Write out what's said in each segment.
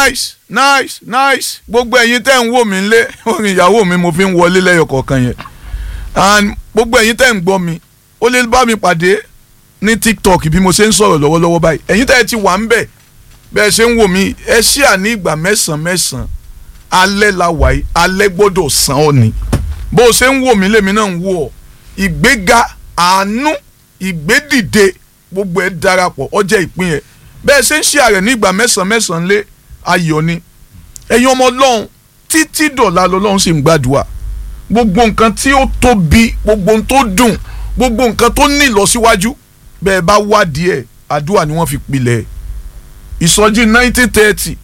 nice nice nice gbogbo ẹ̀yin tẹ́ ń wò mí lé orin ìyàwó mi mo fi ń wọlé lẹ́yọ kọ̀ọ̀kan yẹn and gbogbo ẹ̀yin tẹ́ ń gbọ́ mi ó lè bá mi pàdé ní tiktok bí mo ṣe ń sọ̀rọ̀ lọ́wọ́lọ́wọ́ báyìí ẹ̀yin tẹ́ ẹ ti wà ń bẹ̀ bẹ́ẹ̀ ṣe ń wò mí ẹ ṣí à ní ìgbà mẹ́sàn-án mẹ́sàn-án alẹ́ la wà yìí alẹ́ gbọ́dọ̀ sàn ọ́ ni bó o ṣe ń wò mí lèmi náà ń wò ọ́ ìgbéga àánú ìgbédìde gbogbo ẹ̀ darapọ̀ ọjọ́ ìpín ẹ̀ bẹ́ẹ̀ ṣe ń ṣí àrẹ̀ ní ìgbà mẹ́sàn-án mẹ́sàn-án lé ayọ̀ ni ẹ̀yin ọmọ ọlọ́run títí dọ̀la lọ́lọ́run sì ń gbàdúrà gbogbo nǹkan tí ó tóbi gbogbo nǹkan tó dùn gbogbo nǹkan tó ní ìlọsíwájú bẹ́ẹ̀ bá wádìí ẹ̀ àdúrà ni wọ́n fi pilẹ̀ ìsọjí nineteen thirty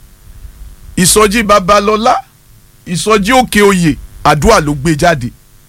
ìsọjí babalọ́lá ìsọjí òkè oyè àdúrà ló gbé jáde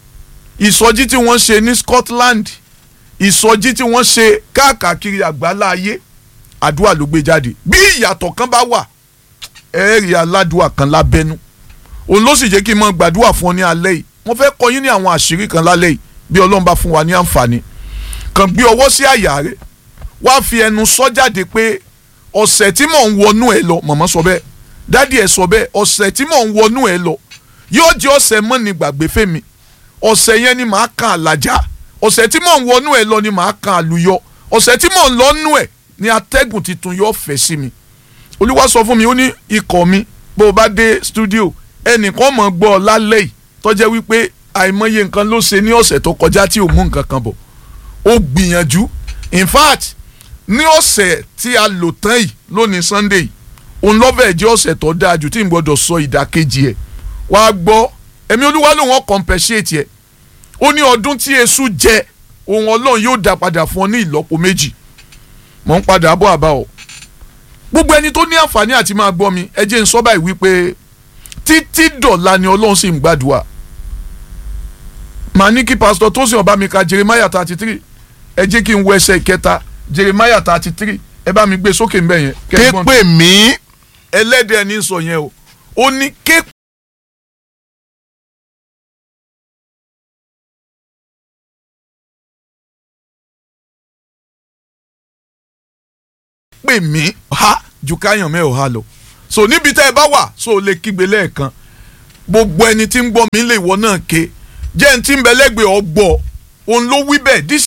ìsọjí tí wọ́n ṣe ní Scotland ìsọjí tí wọ́n ṣe káàkiri àgbálá ayé àdúrà ló gbé jáde bí ìyàtọ̀ kan bá wà ẹ̀ẹ́rì aládùúà kan lábẹ́nú òun ló sì jẹ́ kí n mọ gbàdúrà fún ọ ní alẹ́ yìí wọ́n fẹ́ kọ́ yín ní àwọn àṣírí kan lálẹ́ yìí bí ọlọ́run bá fún wa ní àǹfààní kàn gbé ọwọ́ sí àyà rẹ̀ wá fi ẹnu sọ jáde pé ọ̀sẹ̀ tí mò ń wọnú ẹ lọ mọ̀mọ́ sọ bẹ́ẹ̀ dádì ẹ sọ bẹ́ẹ̀ ọ̀sẹ̀ tí mò ń wọnú ẹ lọ yóò jẹ́ ọ̀sẹ̀ mọ́ ni gbàgbé fèmí ọ̀sẹ̀ yẹn ni màá kan àlàjá ọ̀sẹ̀ tí mò ń wọnú ẹ lọ ni màá kan àlùyọ ọ̀sẹ̀ tí mò ń lọ́nú ẹ ni atẹ́gùn tuntun yóò fẹ́ sí mi olúwa sọ fún mi ó ní ikọ̀ mi bó o bá dé studio ẹnìkan mọ̀ gbọ́ ọ lálẹ́ yìí tọ́jẹ́ wípé àìmọye nǹkan ló ṣe ní ọ̀sẹ̀ tó kọjá tí ò mú nǹkan kan bọ̀ ó gbìyànjú in fact ní ọ̀sẹ̀ tí a lò tán yìí lónìí sunday yìí òun lọ́fẹ̀ẹ́ jẹ́ ọ̀sẹ̀ tó dáa jù tí n gbọ́dọ̀ sọ ìdàkejì ẹ̀ wàá gbọ́ ẹ̀mí olúwa lòun ọ̀ compensate ẹ̀ ó ní ọdún tí èṣù jẹ òun ọlọ́run yóò dá padà fún ọ ní ìlọ́po méjì mọ̀ ń padà bọ̀ àbá ọ gbogbo ẹni tó ní àǹfààní àti máa gbọ́ mi ẹ jẹ́ n sọ báyìí wípé títí dọ̀la ni ọlọ́run sì ń gbàdúrà màá ní kí pásítọ̀ tó sì ọba mi ka jeremiah thirty three ẹ jẹ́ kí n wo ẹsẹ̀ ìkẹta jeremiah thirty three ẹ bá mi gbé sókè ń bẹ̀ yẹn. ké pè mí ẹlẹ́dẹ̀ẹ́ ní sọ yẹn o ó ní ké pè mí ha ju káyàn mẹ́ ò ha lọ so níbi tẹ́ ẹ bá wà so o lè kígbe lẹ́ẹ̀kan gbogbo ẹni tí ń gbọ́ mi lè wọ náà ké jẹ́ ẹni tí ń bẹ lẹ́gbẹ̀ẹ́ ọgbọ́ òun ló wí bẹ́ẹ̀ this